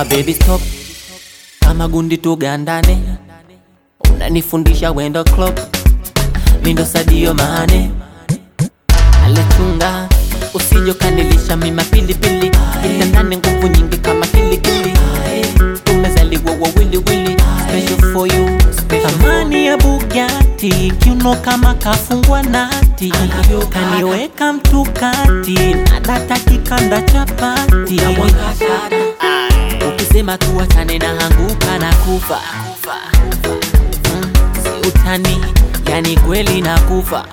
A baby stop, kama gundi tugandane, unanifundisha wendo club, mindo Sadio Mane, alechunga usijo kanilisha mima pilipili, kitandani nguvu nyingi kama kilikili, tumezaliwa wawili wili, special for you, thamani ya Bugatti, kiuno kama kafungwa nati, kaniweka mtukati, na data kikanda chapati, ukisema tuachane na hanguka na kufa Mm, si utani, yani kweli na kufa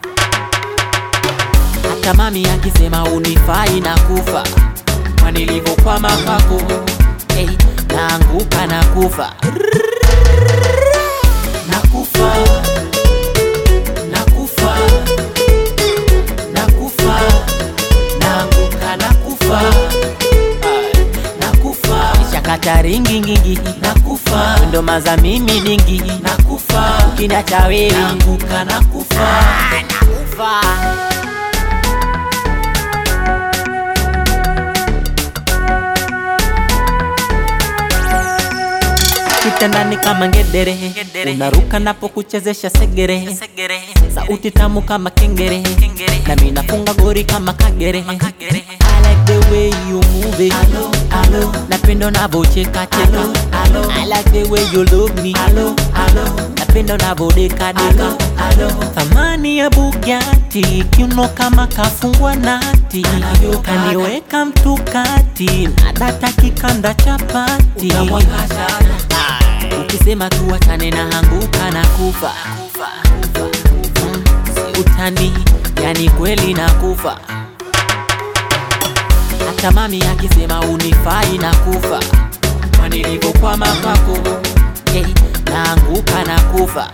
hata mami akisema unifai na kufa kwa nilivyokwama kwako hey, naanguka na kufa nakufa nakufa nakufa naanguka nakufa nakufa shakata ringi ngingi nakufa ndo maza mimi dingi nakufa ukiniacha wewe naanguka nakufa nakufa kitandani kama ngedere, unaruka napo kuchezesha segere, sauti tamu kama kengere, na mimi nafunga gori kama kagere. I like the way you move it, napenda unavyocheka cheka, I like the way you look me, napenda unavyodeka deka, thamani ya Bugatti, kiuno kama kafungwa nati, kaniweka mtukati, na data kikanda chapati ukisema tuachane na hanguka na kufa Mm, si utani yani kweli na kufa hata mami akisema unifai na kufa kwa nilivyokwama kwako hey, naanguka na kufa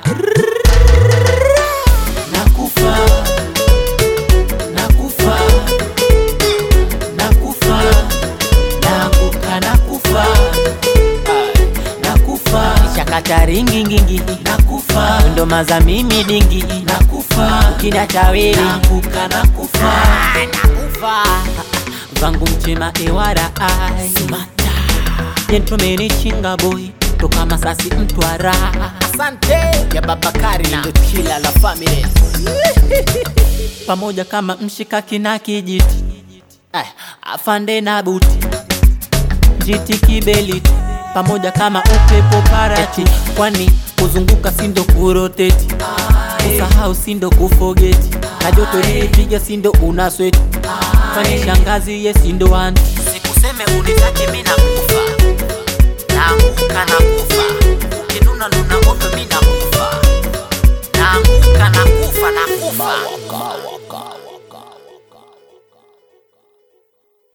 nakufa nakufa nakufa naanguka nakufa nakufa shakata ringi ngingi nakufa ndo maza mimi dingi nakufa ukiniacha wewe naanguka nakufa nakufa vangu mchema ewara ai sumata yentomeni chinga boy toka masasi mtwara Asante ya Babakari ndo kila la family. pamoja kama mshikaki na kijiti Ay, afande na buti jiti kibeliti pamoja kama upepo parati kwani kuzunguka sindo kuroteti kusahau sindo kufogeti na joto lilipiga sindo una sweti kwani shangazi ye sindo anti sikuseme unitake mi nakufa naanguka nakufa ukinuna nuna ovyo mi nakufa naanguka nakufa nakufa Kawa, kawa.